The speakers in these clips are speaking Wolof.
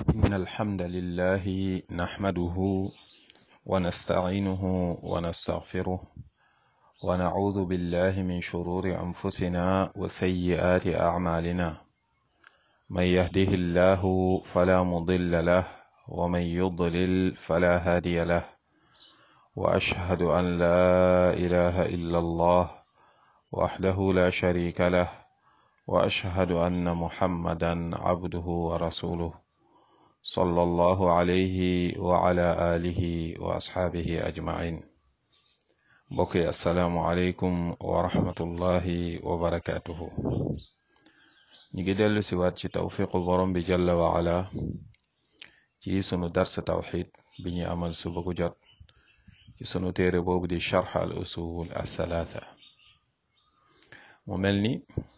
إن الحمد لله نحمده ونستعينه ونستغفره ونعوذ بالله من شرور أنفسنا وسيئات أعمالنا من يهده الله فلا مضل له ومن يضلل فلا هادي له وأشهد أن لا إله إلا الله وحده لا شريك له وأشهد أن محمدا عبده ورسوله صلى الله عليه وعلى آله وأصحابه أجمعين بقي السلام عليكم ورحمة الله وبركاته نيجي دلو سوات ci tawfiqu borom bi jalla wa ala ci sunu dars tawxid bi ñuy amal suba gu jot ci sunu téere boobu di charx al usul al thalatha mu mel ni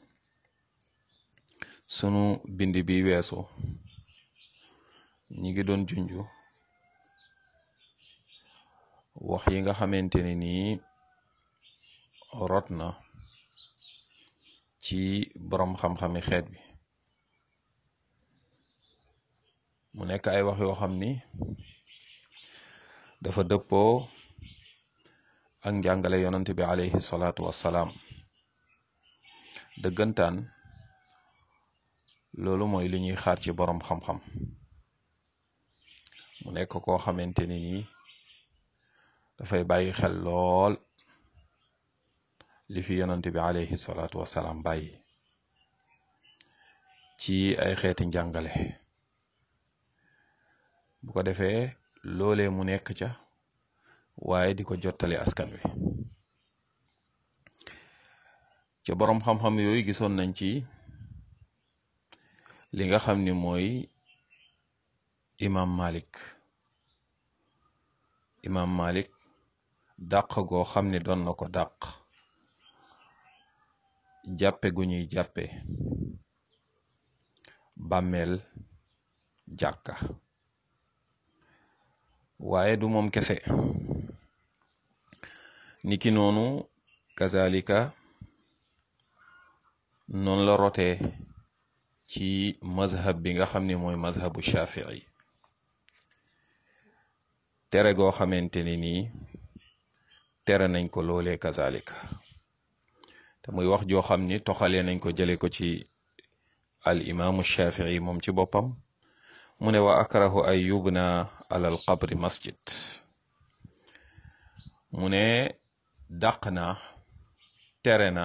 sunu bind bi weesu ñi ngi doon junju wax yi nga xamante ne nii rot na ci boroom xam-xami xeet bi mu nekk ay wax yoo xam ni dafa dëppoo ak njàngale yonent bi alayhi salaatu wassalaam dëggantaan loolu mooy li ñuy xaar ci boroom xam-xam mu nekk koo xamante ni nii dafay bàyyi xel lool li fi yonent bi alayhi salaatu wassalaam bàyyi ci ay xeeti njàngale bu ko defee loolee mu nekk ca waaye di ko jottali askan wi ca boroom xam-xam yooyu gisoon nañ ci li nga xam ni mooy imam malik imam malik dàq goo xam ni doon na ko dàq jàppe gu ñuy jàppe bàmmeel jàkka waaye du moom kese niki noonu kazalika noonu la rotee ci mazhab bi nga xam ni mooy mazhabu shafii tere goo xamante ni nii tere nañ ko loolee kazalika te muy wax joo xam ni toxalee nañ ko jële ko ci al imaamu shafii moom ci boppam mu ne wa akrahu ay yubna alal qabri masjid mu ne dàq na tere na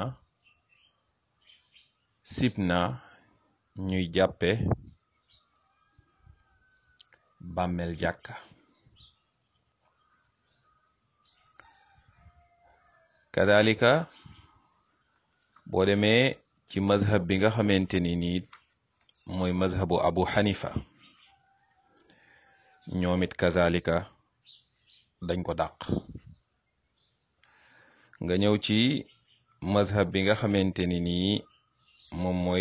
sib na ñuy jàppe bàmmeel jàkka kadalika boo demee ci mazhab bi nga xamante ni nii mooy mazhabu abu xanifa ñoom it kazalika dañ ko dàq nga ñëw ci mazhab bi nga xamante ni nii moom mooy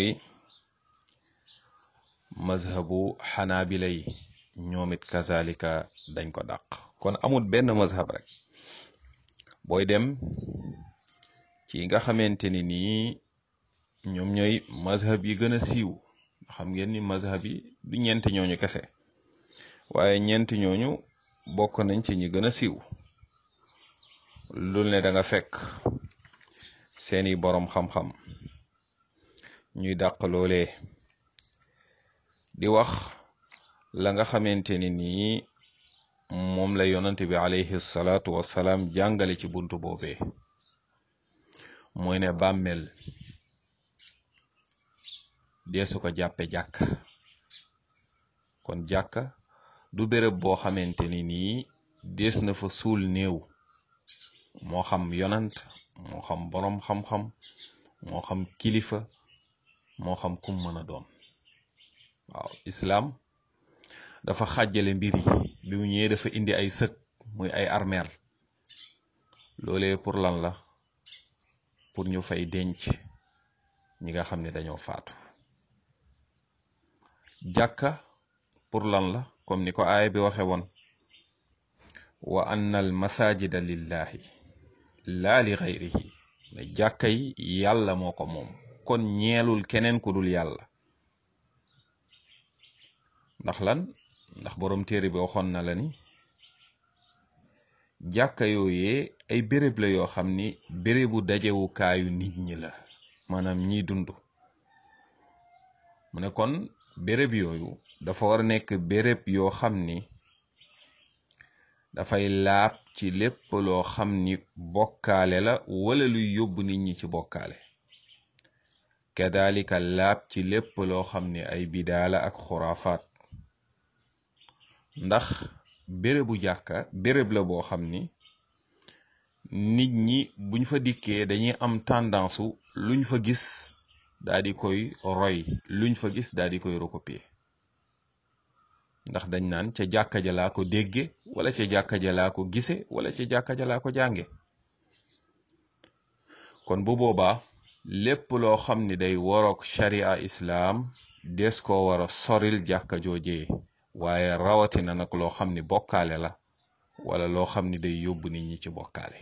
mazhabu xanaabila yi ñoom it kazalika dañ ko dàq kon amul benn mazhab rek booy dem ci nga xamante ni nii ñoom ñooy mazhab yi gën a siiw xam ngeen ni mazhab yi du ñeenti ñooñu kese waaye ñeenti ñooñu bokk nañ ci ñi gën a siiw lul ne da nga fekk seeni boroom xam-xam ñuy dàq loolee di wax la nga xamante ni nii moom la yonante bi alayhi salaatu wassalaam jàngale ci buntu boobee mooy ne bàmmeel deesu ko jàppe jàkk kon jàkka du béréb boo xamante ni nii dees na fa suul néew moo xam yonant moo xam boroom xam-xam moo xam kilifa moo xam kum mën a doon waaw islaam dafa xàjjale mbir yi bi mu ñëwee dafa indi ay sëg muy ay armeel loolee pour lan la pour ñu fay denc ñi nga xam ne dañoo faatu jàkka pour lan la comme ni ko aaya bi waxe woon wa anna al masajida lillahi laa li xayrihi ne jàkka yi yàlla moo ko moom kon ñeelul keneen ku dul yàlla ndax lan ndax borom téere bi waxoon na la ni jàkka yooyee ay béréb la yoo xam ni bérébu dajewukaayu nit ñi la maanaam ñiy dund mu ne kon béréb yooyu dafa war a nekk béréb yoo xam ni dafay laab ci lépp loo xam ni bokkaale la wala luy yóbbu nit ñi ci bokkaale kadalika laab ci lépp loo xam ni ay bidaala ak xuraafaat ndax bérébu jàkka béréb la boo xam ni nit ñi buñ fa dikkee dañuy am tendance luñ fa gis daa di koy roy luñ fa gis daa di koy recopier ndax dañ naan ca jàkka ja laa ko dégge wala ca jàkka ja laa ko gise wala ca jàkka ja laa ko jànge kon bu boobaa lépp loo xam ni day waroog sharia islaam des ko war a soril jàkka joojee waaye rawatina nag loo xam ni bokkaale la wala loo xam ni day yóbbu nit ñi ci bokkaale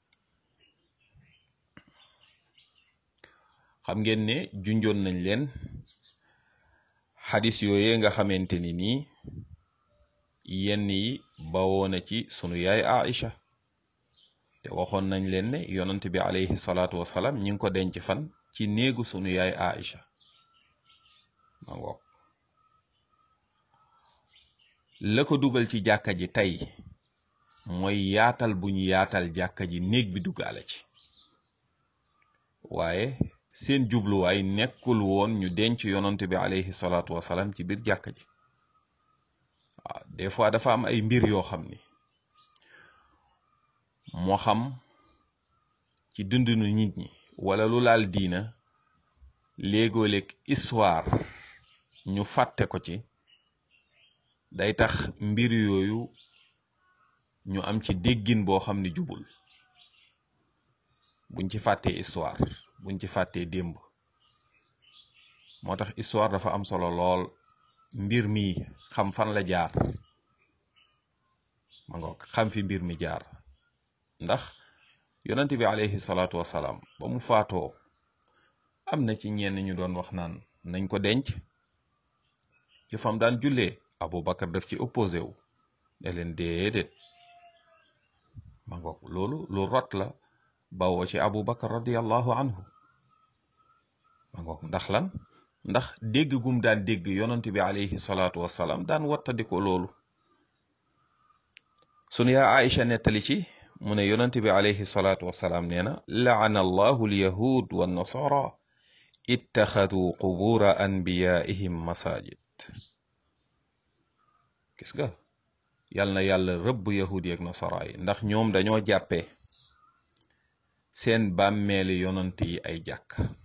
xam ngeen ne junjoon nañ leen xadis yooye nga xamante ni nii yenn yi bawoo na ci sunu yaay Aïcha te waxoon nañ leen ne yonant bi alayhi salaatu wasalaam ñi ngi ko denc fan ci néegu sunu yaay Aïcha ma ngoog la ko dugal ci jàkka ji tey mooy yaatal bu ñu yaatal jàkka ji néeg bi duggaale ci waaye seen jubluwaay nekkul woon ñu denc yonant bi alayhi salaatu wasalaam ci biir jàkka ji waaw des fois dafa am ay mbir yoo xam ni moo xam ci dundinu nit ñi wala lu laal diina léegoo-léeg histoire ñu fàtte ko ci day tax mbir yooyu ñu am ci déggin boo xam ni jubul buñ ci fàttee histoire buñ ci fàttee démb moo tax histoire dafa am solo lool mbir mi xam fan la jaar ma ngoog xam fi mbir mi jaar ndax yonent bi alayhi salaatu wasalaam ba mu faatoo am na ci ñenn ñu doon wax naan nañ ko denc ci fam daan jullee Abu Bakar daf ci opposé wu ne leen déedéet ma ngoog loolu lu rot la bawoo ci Abu Bakar radiallahu anhu ma ngoog ndax lan ndax dégg gum daan dégg yonent bi alayhi salaatu wasalaam daan wattandiko loolu sunu yaa Aïcha nettali ci mu ne yonent bi alayhi salaatu wasalaam nee na laana allahu alyahud wannasara ittaxadu qubura anbiyaihim masajid gis nga yal na yàlla rëbb yahud yi ak nasara yi ndax ñoom dañoo jàppee seen bàmmeeli yonant yi ay jàkk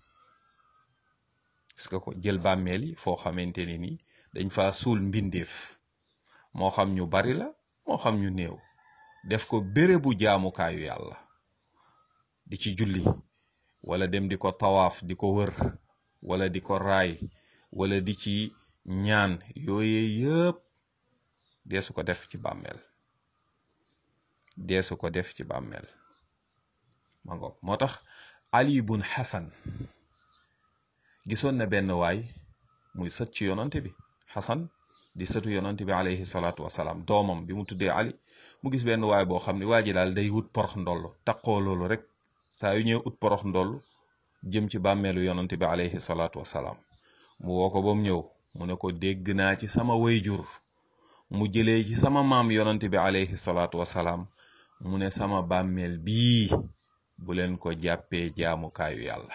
gis nga ko jël bàmmeel yi foo xamante ni ni dañ fa suul mbindeef moo xam ñu bari la moo xam ñu néew def ko bérébu jaamukaayu yàlla di ci julli wala dem di ko tawaaf di ko wër wala di ko raay wala di ci ñaan yooye yëpp deesu ko def ci bàmmeel deesu ko def ci bàmmeel ma ngoog moo tax ali bun xasan gisoon na benn waay muy sët ci yonante bi xasan di sëtu yonante bi alayhi salaatu wasalaam doomam bi mu tuddee ali mu gis benn waay boo xam ne waa ji daal day wut porox ndoll taqoo loolu rek saa yu ñëw ut porox ndoll jëm ci bàmmeelu yonante bi alayhi salaatu wasalaam mu woo ko ba mu ñëw mu ne ko dégg naa ci sama wayjur mu jëlee ci sama maam yonante bi alayhi salaatu wasalaam mu ne sama bàmmeel bii bu leen ko jàppee jaamukaayu yàlla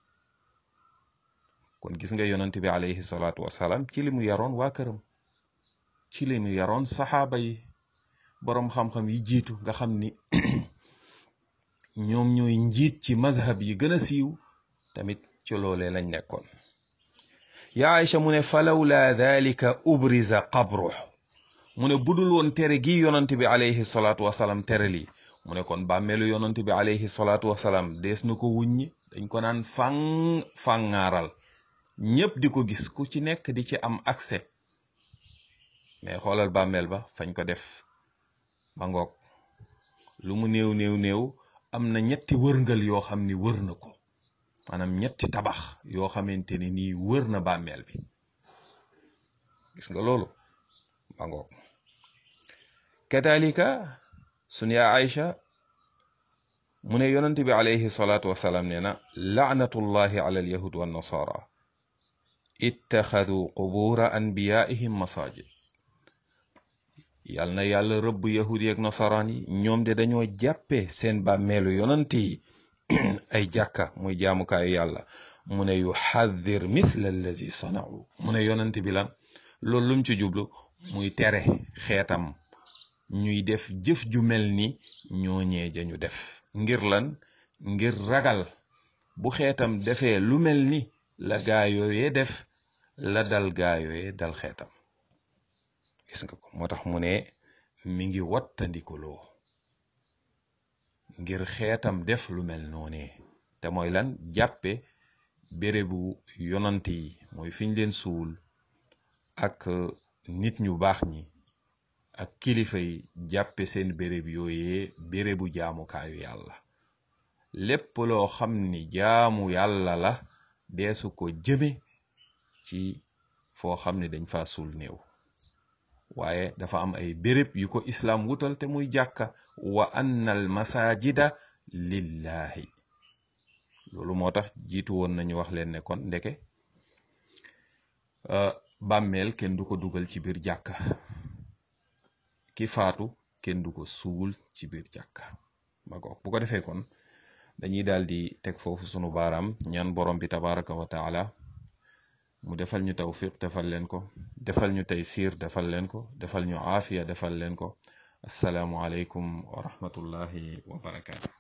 kon gis nga yonante bi alayhi salaatu wasalaam ci li mu yaroon waa këram ci li mu yaroon saxaaba yi boroom xam-xam yi jiitu nga xam ni ñoom ñooy njiit ci mazhab yi gën a siiw tamit ci loolee lañ nekkoon ya Aïcha mu ne falawla dalika ubriza qabruh mu ne budul woon tere gi yonante bi alayhi salaatu wasalaam tere lii mu ne kon bàmmeelu yonante bi alayhi salaatu wasalaam dees na ko wuññi dañ ko naan fang fangaaral ñépp di ko gis ku ci nekk di ci am accès mais xoolal bàmmeel ba fañ ko def ma ngoog lu mu néew néew néew am na ñetti wërngal yoo xam ni wër na ko maanaam ñetti tabax yoo xamante ni nii wër na bàmmeel bi gis nga loolu ma ngoog kadalika sun yaa Aïcha mu ne yonent bi alayhi salaatu wasalaam nee na laanatullahi ala alyahud wa nasara ittaxadu qubura anbiyaihim masajid yal na yàlla rëbb yahud yi ak nasaraan yi ñoom de dañoo jàppe seen bàmmeelu yonent yi ay jàkka muy jaamukaayu yàlla mu ne yu xaddir mithla allazi sanau mu ne yonent bi lan loolu lum ci jublu muy tere xeetam ñuy def jëf ju mel ni ñooñee ja ñu def ngir lan ngir ragal bu xeetam defee lu mel ni la gaayooyee def la dal gaayooyee dal xeetam gis nga ko moo tax mu ne mi ngi wattandikuloo ngir xeetam def lu mel noonee te mooy lan jàppe bérébu yonant yi mooy fiñ leen suul ak nit ñu baax ñi ak kilifa yi jàppe seen béréb yooyee bérébu jaamukaayu yàlla lépp loo xam ni jaamu yàlla la deesu ko jëme ci foo xam ni dañ fa suul néew waaye dafa am ay béréb yu ko islaam wutal te muy jàkka wa anna al masajida lillahi loolu moo tax jiitu woon nañu wax leen ne kon ndeke bàmmeel kenn du ko dugal ci biir jàkka ki faatu kenn du ko suul ci biir jàkka ba ko bu ko defee kon dañuy daal di teg foofu sunu baaraam ñaan borom bi tabaraka wa taala mu defal ñu tawfiq defal leen ko defal ñu taysiir defal leen ko defal ñu aafiya defal leen ko assalaamu aleykum wa rahmatullahi wa barakaatu